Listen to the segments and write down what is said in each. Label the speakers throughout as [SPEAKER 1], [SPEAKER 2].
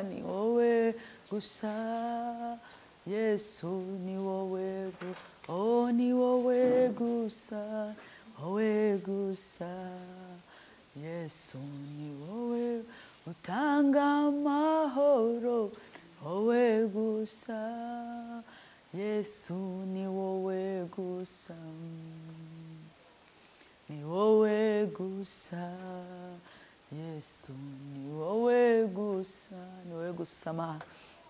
[SPEAKER 1] ni wowe gusa yesu ni wowe gu- oh ni wowe gusa wowe gusa yesu ni wowe utanga amahoro wowe gusa yesu ni wowe gusa ni wowe gusa yesu ni wowe gusa ni wowe gusa ma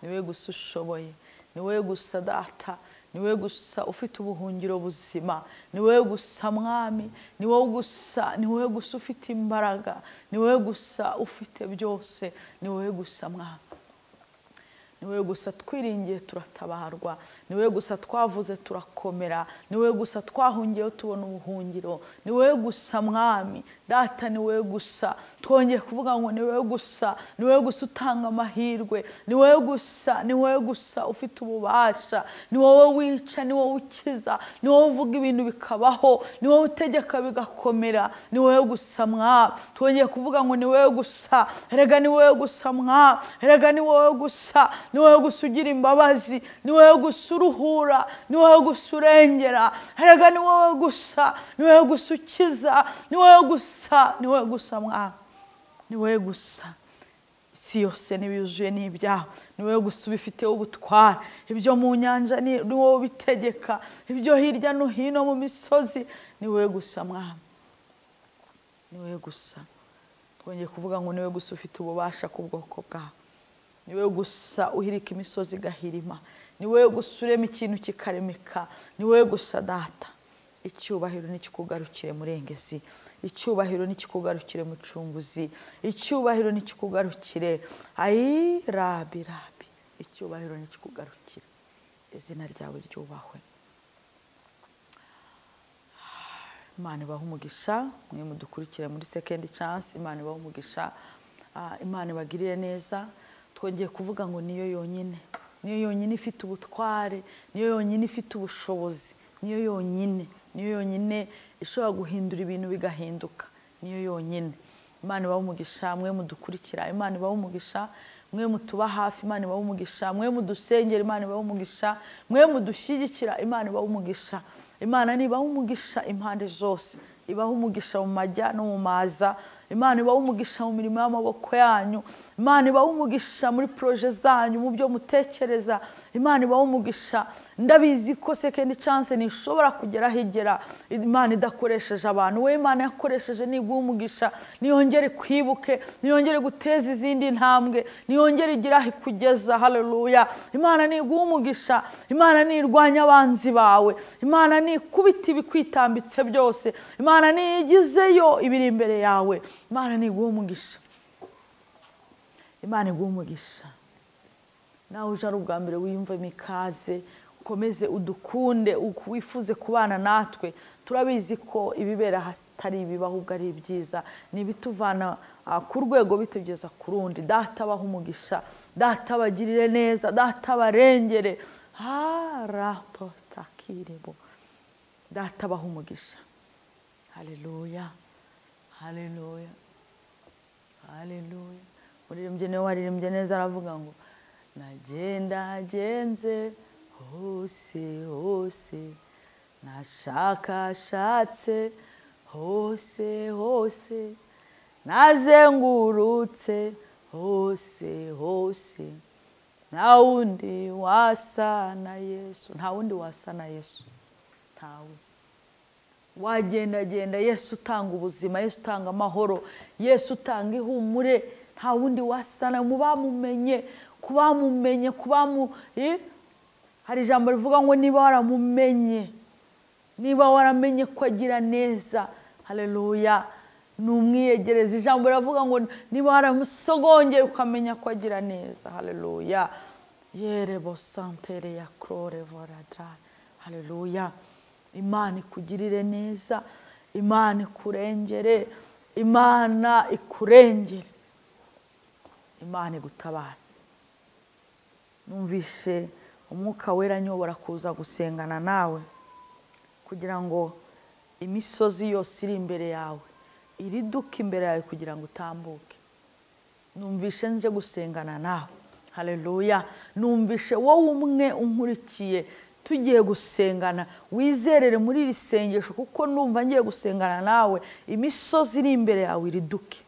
[SPEAKER 1] ni wowe gusa ushoboye ni wowe gusa data ni wowe gusa ufite ubuhungiro buzima ni wowe gusa mwami ni wowe gusa ni wowe gusa ufite imbaraga ni wowe gusa ufite byose ni wowe gusa mwami ni wowe gusa twiringiye turatabarwa ni wowe gusa twavuze turakomera ni wowe gusa twahungiyeho tubona ubuhungiro ni wowe gusa mwami data ni wowe gusa twongeye kuvuga ngo ni wowe gusa ni wowe gusa utanga amahirwe ni wowe gusa ni wowe gusa ufite ububasha ni wowe wica ni wowe ukiza ni wowe uvuga ibintu bikabaho ni wowe utegeka bigakomera ni wowe gusa mwami twongeye kuvuga ngo ni wowe gusa erega ni wowe gusa mwami erega ni wowe gusa ni wowe gusa ugira imbabazi ni wowe gusa uruhura ni wowe gusa urengera erega ni wowe gusa ni wowe gusa ukiza ni wowe gusa ni wowe gusa mwami ni wowe gusa isi yose ntibiyuzuye ni ibyawe ni wowe gusa ubifiteho ubutware ibyo mu nyanja ni ni wowe ubitegeka ibyo hirya no hino mu misozi ni wowe gusa mwami ni wowe gusa twongeye kuvuga ngo ni wowe gusa ufite ububasha ku bwoko bwawe ni wowe gusa uhirika imisozi igahirima ni wowe gusa urema ikintu kikaremeka ni wowe gusa data icyubahiro nikikugarukire murengezi icyubahiro nikikugarukire mucunguzi icyubahiro nikikugarukire ayi rabi rabi icyubahiro nikikugarukire izina ryawe ryubahwe imana ibaha umugisha mwe mudukurikire muri second chance imana ibaha umugisha Ah, imana ibagirire neza twongeye kuvuga ngo niyo yonyine niyo yonyine ifite ubutware niyo yonyine ifite ubushobozi niyo yonyine niyo yonyine ishobora guhindura ibintu bigahinduka niyo yonyine imana ibaha umugisha mwe mudukurikira imana ibaha umugisha mwe mutuba hafi imana ibaha umugisha mwe mudusengera imana ibaha umugisha mwe mudushyigikira imana ibaha umugisha imana nibaho umugisha impande zose ibaho umugisha mu majya no mu maza imana ibaho umugisha mu mirimo y'amaboko yanyu imana ibaho umugisha muri poroje zanyu mu byo mutekereza imana ibaho umugisha ndabizi ko sekendi canse ntishobora kugeraho igera imana idakoresheje abantu we imana yakoresheje niguha umugisha niyongere ikwibuke niyongere guteza izindi ntambwe niyongere igire aho ikugeza haleluya imana niguha umugisha imana nirwanya abanzi bawe imana nikubita ibikwitambitse byose imana niyigizeyo ibiri imbere yawe imana niguha umugisha imana iguha umugisha nawe uje ari ubwa mbere wiyumvemo ikaze ukomeze udukunde uku- wifuze kubana natwe turabizi ko ibibera hasi atari ibibi ahubwo ari ibyiza ni ibituvana ah, ku rwego bitugeza ku rundi data abaha umugisha data abagirire neza data abarengere harapotakirebo data abaha umugisha haleluya haleluya haleluya umuririmbyi niwe waririmbye neza aravuga ngo nagendagenze hose hose nashakashatse hose hose nazengurutse hose hose nta wundi wasa na yesu nta wundi wasa na yesu ntawe wagendagenda yesu utanga ubuzima yesu utanga amahoro yesu utanga ihumure nta wundi wasana mu bamumenye ku bamumenye ku bamu Eh? hari ijambo rivuga ngo niba waramumenye niba waramenye ko agira neza haleluya numwiyegereza ijambo riravuga ngo niba waramusogongeye ukamenya ko agira neza haleluya yerebo santere ya krore voradra haleluya imana ikugirire neza imana ikurengere imana ikurengere imana igutabara numvishe umwuka wera anyobora kuza gusengana nawe kugira ngo imisozi yose iri imbere yawe iriduke imbere yawe kugira ngo utambuke numvishe nze gusengana nawe haleluya numvishe wowe umwe unkurikiye tugiye gusengana wizerere muri iri sengesho kuko numva ngiye gusengana nawe imisozi iri imbere yawe iriduke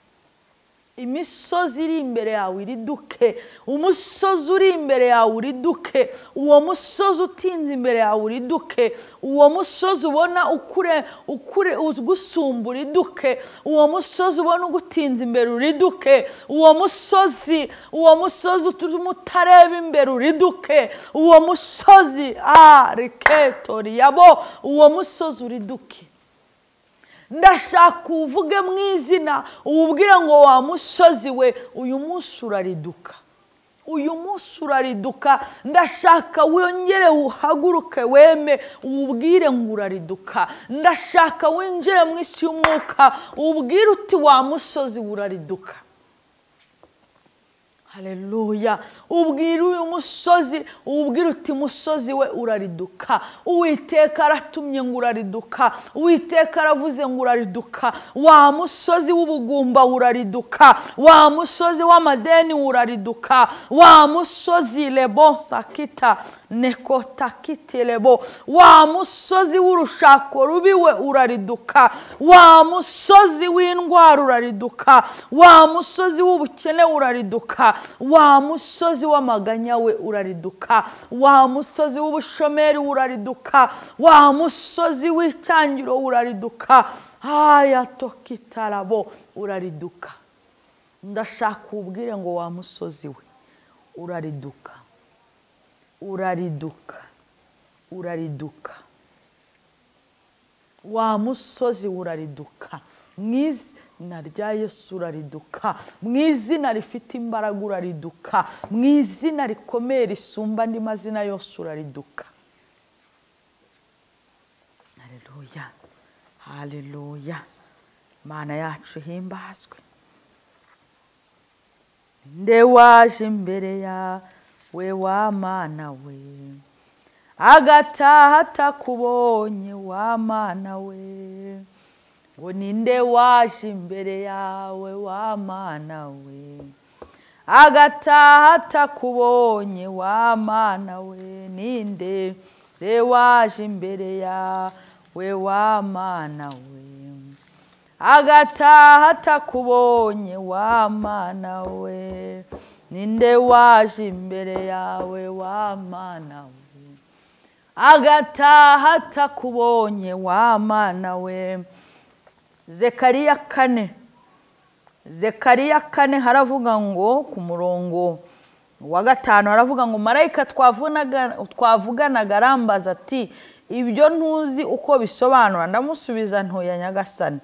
[SPEAKER 1] imisozi iri imbere yawe iriduke umusozi uri imbere yawe uriduke uwo musozi utinze imbere yawe uriduke uwo musozi ubona ukure ukure ugusumba uriduke uwo musozi ubona ugutinze imbere uriduke uwo musozi uwo musozi utuma utareba imbere uriduke uwo musozi a riketo riyabo uwo musozi uriduke ndashaka uvuge mu izina ububwire ngo wa musozi we uyu munsi urariduka uyu munsi urariduka ndashaka wongere uhaguruke weme ububwire ngo urariduka ndashaka winjire mu isi y'umwuka ububwire uti wa musozi urariduka hareruya ubwira uyu musozi ubwira uti musozi we urariduka uwiteka aratumye ngo urariduka uwiteka aravuze ngo urariduka wa musozi w'ubugumba urariduka wa musozi w'amadeni urariduka wa musozi rebo sakita nekotakitirebo wa musozi w'urushako rubi we urariduka wa musozi w'indwara urariduka wa musozi w'ubukene urariduka wa musozi w'amaganya we urariduka wa musozi w'ubushomeri urariduka wa musozi w'icyangiro urariduka haya tokitarabo urariduka ndashaka ubwire ngo wa musozi we urariduka urariduka urariduka wa musozi urariduka mwiza na rya yesu urariduka mu izina rifite imbaraga urariduka mu izina rikomeye risumba andi mazina yose urariduka hareruya hareruya imana yacu ihimbazwe nde waje imbere yawe wa mana we agataha atakubonye wa mana we ngo ninde waje imbere yawe wa mana we agataha atakubonye wa mana we ninde re waje imbere yawe wa mana we agataha atakubonye wa mana we ninde waje imbere yawe wa mana we agataha atakubonye wa mana we zekariya kane zekariya kane haravuga ngo ku murongo wa gatanu haravuga ngo marayika twavuganaga arambaza ati ibyo ntuzi uko bisobanura ndamusubiza ntuya nyagasani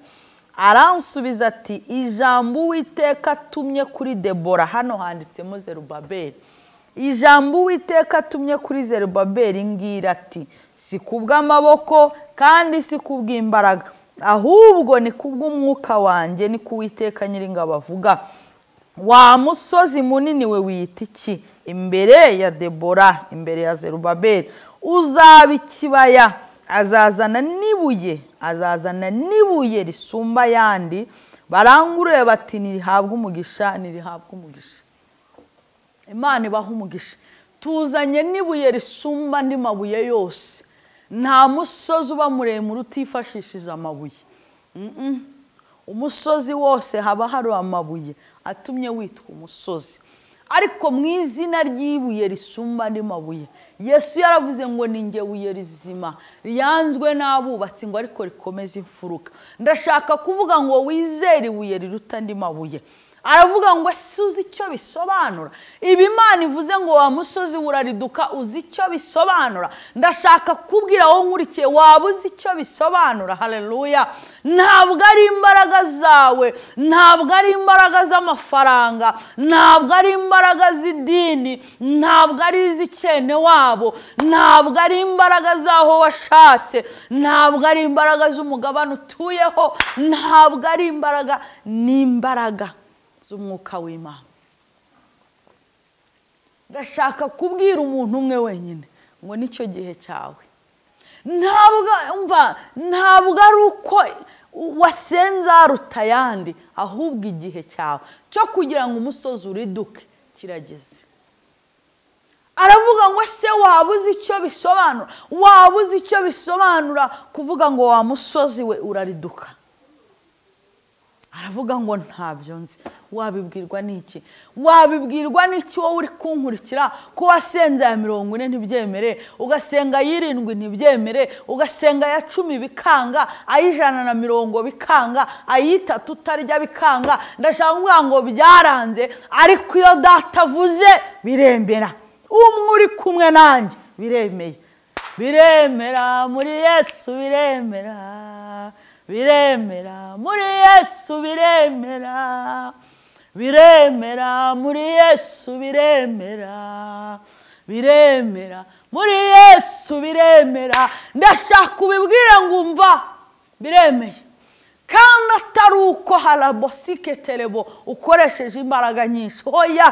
[SPEAKER 1] aransubiza ati ijambo uwiteka atumye kuri debora hano handitsemo zerubaberi ijambo uwiteka atumye kuri zerubaberi ngira ati si kubw'amaboko kandi si kubw'imbaraga ahubwo ni kubw'umwuka wanjye ni kuwiteka nyiringabo avuga wa musozi munini we wiyita iki imbere ya debora imbere ya zerubaberi uzaba ikibaya azazana n'ibuye azazana n'ibuye risumba ayandi barangurure bati ntirihabwe umugisha ntirihabwe umugisha imana ibaha umugisha tuzanye n'ibuye risumba andi mabuye yose nta musozi uba muremure utifashishije amabuye umusozi wose haba hari amabuye atumye witwa umusozi ariko mu izina ry'ibuye risumba andi mabuye yesu yaravuze ngo ni nge buye rizima ryanzwe n'abubatsi ngo ariko rikomeze imfuruka ndashaka kuvuga ngo wizere ibuye riruta andi mabuye aravuga ngo ese uzi icyo bisobanura ibi imana ivuze ngo wa musozi urariduka uzi icyo bisobanura ndashaka kubwira wowe nkurikiye waba uzi icyo bisobanura hareruya ntabwo ari imbaraga zawe ntabwo ari imbaraga z'amafaranga ntabwo ari imbaraga z'idini ntabwo ari iz'ikene wabo ntabwo ari imbaraga z'aho washatse ntabwo ari imbaraga z'umugabane utuyeho ntabwo ari imbaraga ni imbaraga z'umwuka w'imana ndashaka kubwira umuntu umwe wenyine ngo nicyo gihe cyawe ntabwo ari uko wasenze aruta ayandi ahubwo igihe cyawe cyo kugira ngo umusozi uriduke kirageze aravuga ngo se waba uzi icyo bisobanura waba uzi icyo bisobanura kuvuga ngo wa musozi we urariduka aravuga ngo ntabyo nzi wabibwirwa n'iki wabibwirwa n'iki wowe uri kunkurikira ko wasenze aya mirongo ine ntibyemere ugasenga ay'irindwi ntibyemere ugasenga aya cumi bikanga ay'ijana na mirongo bikanga ay'itatu utarya bikanga ndashaka kuvuga ngo byaranze ariko iyo data avuze birembera umwe uri kumwe nanjye biremeye biremera muri yesu biremera biremera muri yesu biremera biremera muri yesu biremera biremera muri yesu biremera ndashaka ubibwire ngo umva biremeye kandi atari uko harabosike terebo ukoresheje imbaraga nyinshi hoya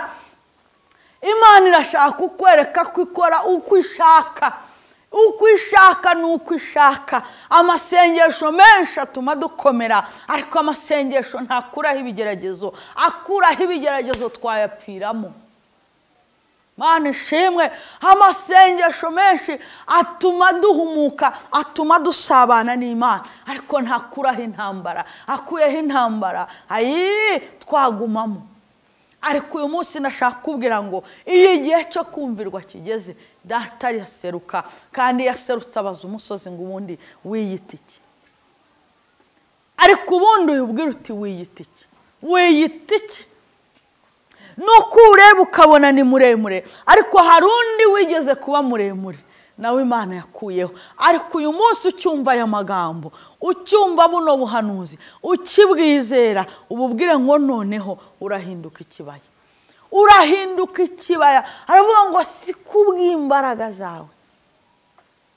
[SPEAKER 1] imana irashaka kukwereka ko ikora uko ishaka uko ishaka ni uko ishaka amasengesho menshi atuma dukomera ariko amasengesho ntakuraho ibigeragezo akuraho ibigeragezo twayapfiramo mwana ishimwe amasengesho menshi atuma duhumuka atuma dusabana n'imana ariko ntakuraho intambara akuyeho intambara ayi twagumamo ariko uyu munsi nashaka kubwira ngo iyo igihe cyo kumvirwa kigeze data yaseruka kandi yaserutse abaza umusozi ngo ubundi wiyite iki ariko ubundi uyibwira uti wiyite iki wiyite iki nuko ureba ukabona ni muremure ariko hari undi wigeze kuba muremure nawe imana yakuyeho ariko uyu munsi ucyumva aya magambo ucyumva buno buhanuzi ukibwizera ububwire ngo noneho urahinduka ikibaya urahinduka ikibaya aravuga ngo si kubw'imbaraga zawe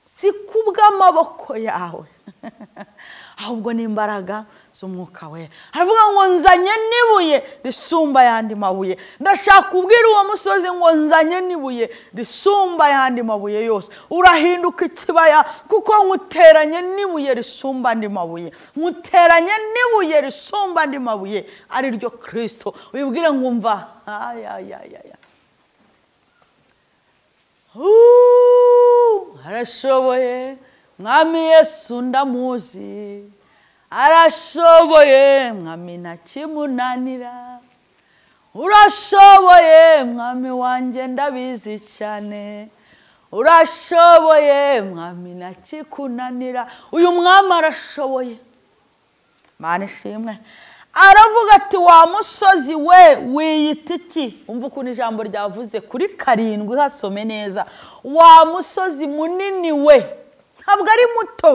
[SPEAKER 1] si kubw'amaboko yawe ahubwo ni imbaraga z'umwuka wera aravuga ngo nzanye n'ibuye risumba ayandi mabuye ndashaka kubwira uwo musozi ngo nzanye n'ibuye risumba ayandi mabuye yose urahinduka ikibaya kuko nkuteranye n'ibuye risumba andi mabuye nkuteranye n'ibuye risumba andi mabuye ari ryo kirisito wibwire ngo umva ayayayaya arashoboye mwami yesu ndamuzi arashoboye mwami ntakimunanira urashoboye mwami wanjye ndabizi cyane urashoboye mwami ntakikunanira uyu mwami arashoboye mwana ishimwe aravuga ati wa musozi we wiyita iki umva ukuntu ijambo ryavuze kuri karindwi hasome neza wa musozi munini we ntabwo ari muto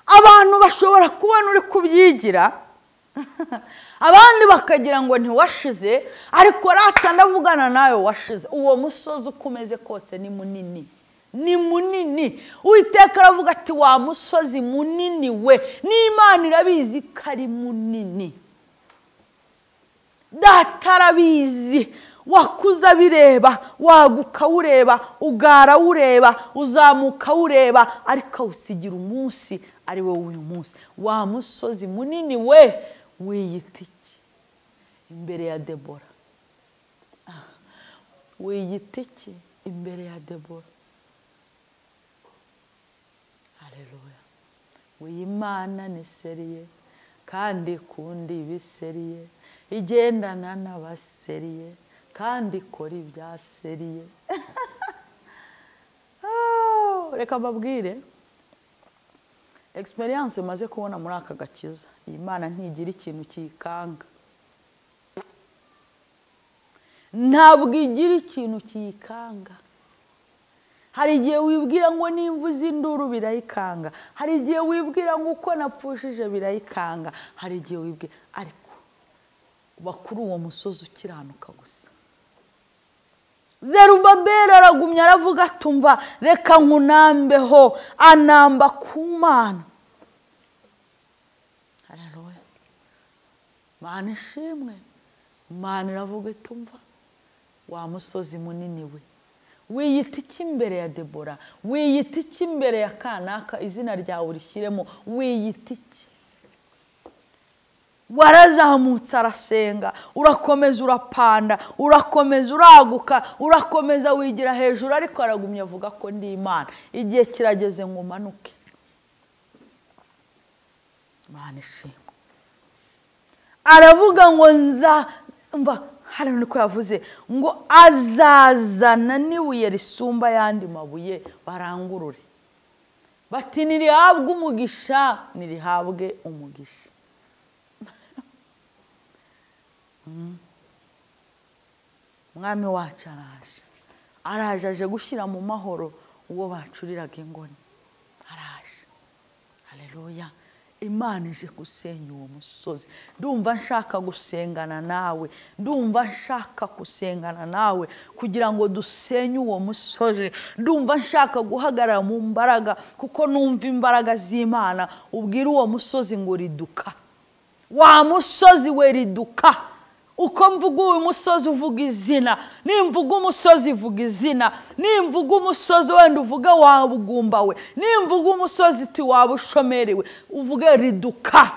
[SPEAKER 1] abantu bashobora kubona uri kubyigira abandi bakagira ngo ntiwashize ariko rata ndavugana nawe washize uwo musozi uko umeze kose ni munini ni munini uwiteka aravuga ati wa musozi munini we n'imana irabizi ko ari munini data arabizi wakuza abireba waguka awureba ugara awureba uzamuka awureba ariko awusigira umunsi ari wowe uyu munsi wa musozi munini we wiyita iki imbere ya debora wiyita iki imbere ya debora hareruya wiyimana ni seriye kandi kundi ibiseriye igendana n'abaseriye kandi ikora ibya seriye reka mbabwire egisperiyanse umaze kubona muri aka gakiza iyi mana ntigira ikintu kiyikanga ntabwo igira ikintu kiyikanga hari igihe wibwira ngo nimba induru birayikanga hari igihe wibwira ngo uko napfushije birayikanga hari igihe wibwira ariko uba kuri uwo musozi ukiranuka gusa zerubabeli aragumya aravuga atumva reka nkunambeho anamba ku mana mana ishimwe mana iravuga itumva wa musozi munini we wiyita iki imbere ya debora wiyita iki imbere ya kanaka izina ryawe urishyiremo wiyita iki warazamutse arasenga urakomeza urapanda urakomeza uraguka urakomeza wigira hejuru ariko aragumya avuga ko ndi imana igihe kirageze ngo umanuke imana ishimwe aravuga ngo nza mva hari niko yavuze ngo azazana n'ibuye risumba ayandi mabuye barangurure bati ntirihabwe umugisha ntirihabwe umugisha umwami wacu araje araje aje gushyira mu mahoro uwo bacuriraga ingoni araje hareruya imana ije gusenya uwo musozi ndumva nshaka gusengana nawe ndumva nshaka gusengana nawe kugira ngo dusenye uwo musozi ndumva nshaka guhagarara mu mbaraga kuko numva imbaraga z'imana ubwira uwo musozi ngo riduka wa musozi we riduka uko mvuga uyu musozi uvuga izina nimvuga umusozi uvuga izina nimvuga umusozi wenda uvuga wa bugumba we nimvuga umusozi uti waba ushomerewe uvuge riduka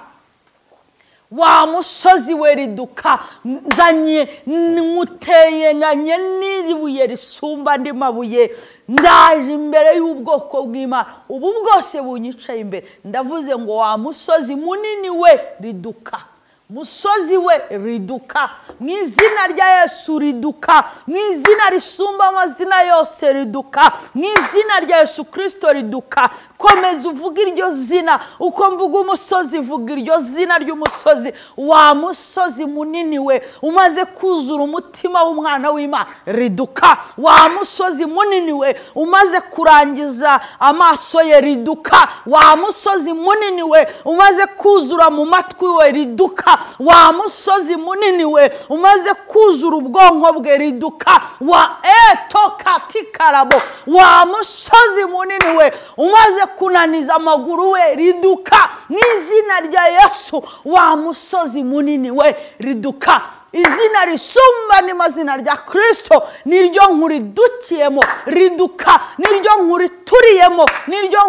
[SPEAKER 1] wa musozi we riduka nzanye nkuteyenanye n'ibuye risumba andi mabuye ndaje imbere y'ubwoko bw'imana ubu bwose bunyicaye imbere ndavuze ngo wa musozi munini we riduka musozi we riduka mu izina rya yesu riduka mu izina risumba amazina yose riduka mu izina rya yesu kirisito riduka komeza uvuga iryo zina uko mvuga umusozi vuga iryo zina ry'umusozi wa musozi munini we umaze kuzura umutima w'umwana w'imana riduka wa musozi munini we umaze kurangiza amaso ye riduka wa musozi munini we umaze kuzura mu matwi we riduka wa musozi munini we umaze kuzura ubwonko bwe riduka wa eto katikarabo wa musozi munini we umaze kunaniza amaguru we riduka n'izina rya yesu wa musozi munini we riduka izina risumba ni mazina rya kirisito niryo nkuridukiyemo riduka niryo nkurituriyemo niryo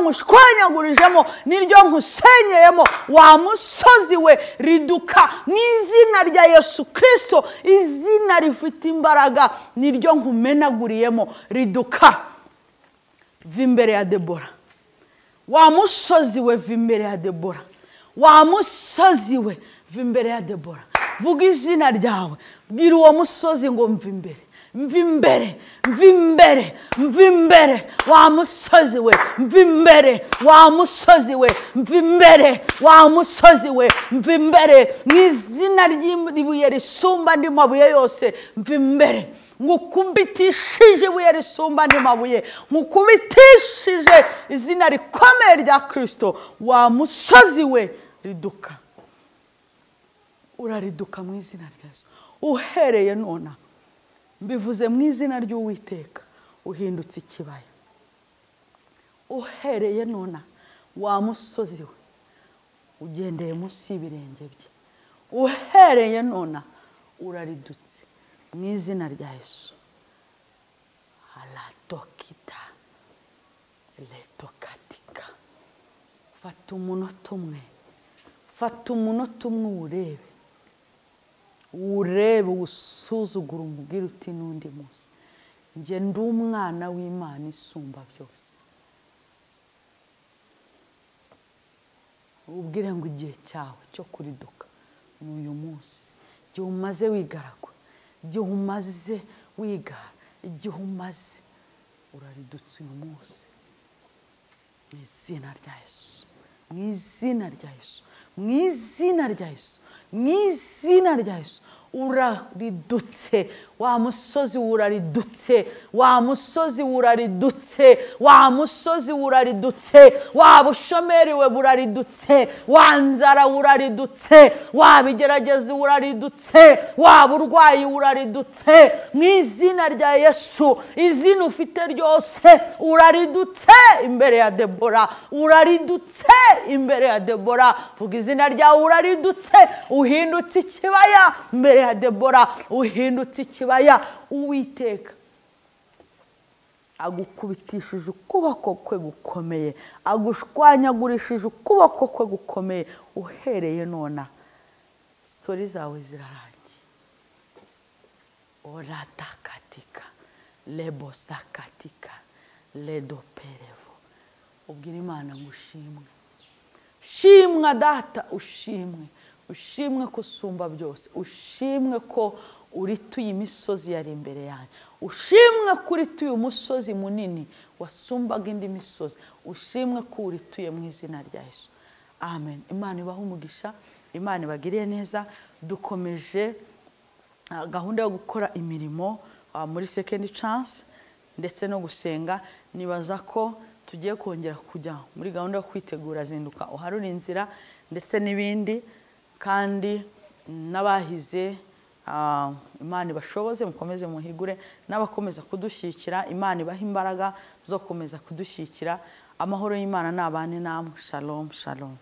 [SPEAKER 1] nkushwanyagurijemo niryo nkusenyeyemo wa musozi we riduka n'izina rya yesu kirisito izina rifite imbaraga niryo nkumenaguriyemo riduka va imbere ya debora wa musozi we va imbere ya debora wa musozi we va imbere ya debora vuga izina ryawe bwira uwo musozi ngo mva imbere mva imbere mva imbere mva imbere wa musozi we mva imbere wa musozi we mva imbere wa musozi we mva imbere mu izina ry'ibuye risumba andi mabuye yose mva imbere nkukubitishije ibuye risumba andi mabuye nkukubitishije izina rikomeye rya kirisito wa musozi we riduka urariduka mu izina ryazo uhereye nonaha mbivuze mu izina ry'uwiteka uhindutse ikibaya uhereye nonaha wa musozi we ugendeye munsi y'ibirenge bye uhereye nonaha uraridutse mu izina rya yesu aradokita retokatika fata umunota umwe fata umunota umwe uwurebe urebe usuzugura umubwire uti n'undi munsi njye ndi umwana w'imana isumba byose ubwire ngo igihe cyawe cyo kuriduka ni uyu munsi igihe umaze wigaragura igihe umaze wigara igihe umaze uraridutse uyu munsi mu izina rya yesu mu izina rya yesu mu izina rya yesu mu izina rya yesu uraridutse wa musozi uraridutse wa musozi uraridutse wa musozi uraridutse wa bushomeri we buraridutse wa nzara uraridutse wa bigeragezi uraridutse wa burwayi uraridutse mu izina rya yesu izina ufite ryose uraridutse imbere ya debora uraridutse imbere ya debora vuga izina ryawe uraridutse uhindutse ikibaya imbere ya debora uhindutse ikibaya uwiteka agukubitishije ukuboko kwe gukomeye agushwanyagurishije ukuboko kwe gukomeye uhereye nona sitori zawe zirarangiye oratakatika lebosakatika ledoperevo ubwira imana ngo ushimwe shimwa data ushimwe ushimwe ko usumba byose ushimwe ko urituye imisozi yari imbere yanjye ushimwe ko urituye umusozi munini wasumbaga indi misozi ushimwe ko urituye mu izina rya Yesu amen imana ibaha umugisha imana ibagiriye neza dukomeje ah, gahunda yo gukora imirimo ah, muri second chance ndetse no gusenga nibaza ko tugiye kongera kujya muri gahunda yo kwitegura zinduka uharura inzira ndetse n'ibindi kandi n'abahize Ah, imana ibashoboze mukomeze muhigure n'abakomeza kudushyigikira imana ibaha imbaraga zo gukomeza kudushyigikira amahoro y'imana nabane namwe shalom shalom